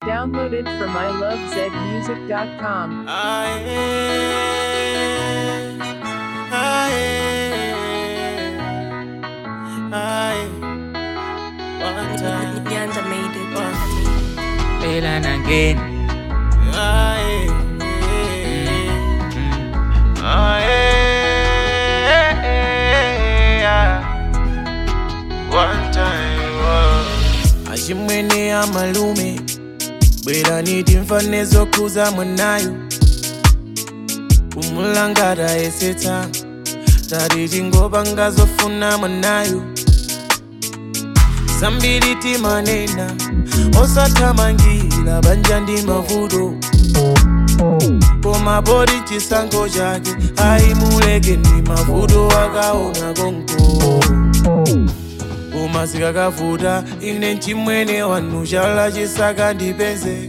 Downloaded from ilovezmusic.com. Aye, aye, aye. One time, Nyanda made it. Again and again. aye, aye. One time, oh. achimwene amalume bwera niti mfane zokhuza mwanayo kumulangata esetsa tati tingopanga zofuna mwanayo zambiri timanena osathamangira banja ndi mavuto koma poti chisankho chake ayimuleke ndi mavuto akaona konko koma zikakavuta ine mchimwene wanu chala chisaka ndipeze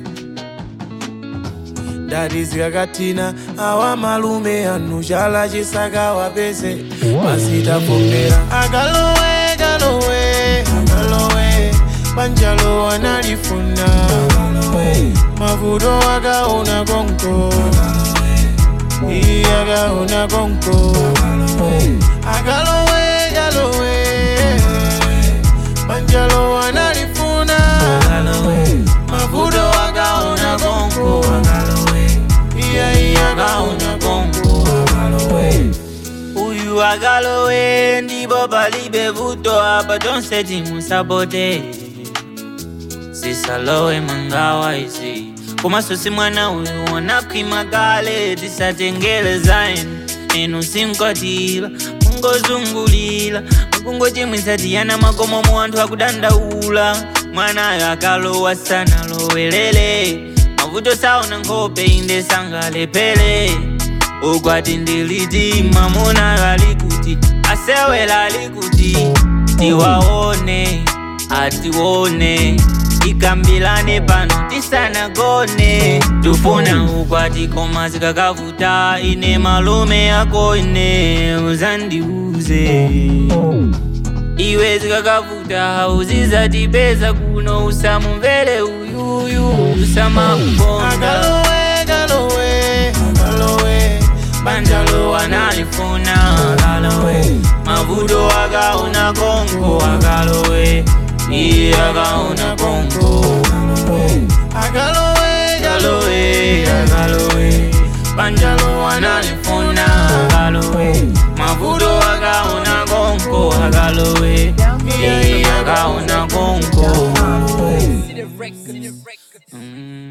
ndati zikakathina awa malume anu chala chisaka wapeze masitafomera akalowe kalowe akalowe banjalo analifuna mavuto akaona konko iye akaona konko akalowe kalowe banjalo analifuna mavuto akaona konko iye iye akaona konko Uyu agalowe ndipo palibe vuto apa tonse timusapote sisalowe mangawa izi komanso si mwana uyu wanakhwima kale tisatengele zainu inu sinkwatira mungozungulira mukungochimwitsa tiyana makomo mu anthu akudandaula mwanayo akalowa sanalowelele mavuto saona nkhope inde sangalepele ukwati ndiliti mamuna gali kuti asewela ali kuti tiwaone atione tikambilane pano tisanagone tufuna ukwati koma zikakavuta ine malume yako ine uzandiuze iwe zikakavuta uzizatipeza kuno usamumvere uyuyu usamakukonda akalowe kalowe akalowe banjalo analifuna akalowe mavuto akaona konko akalowe iye akaona konko akalowe akalowe akalowe banjalo analifuna akalowe mavuto akaona konko akalowe iye akaona konko Mm.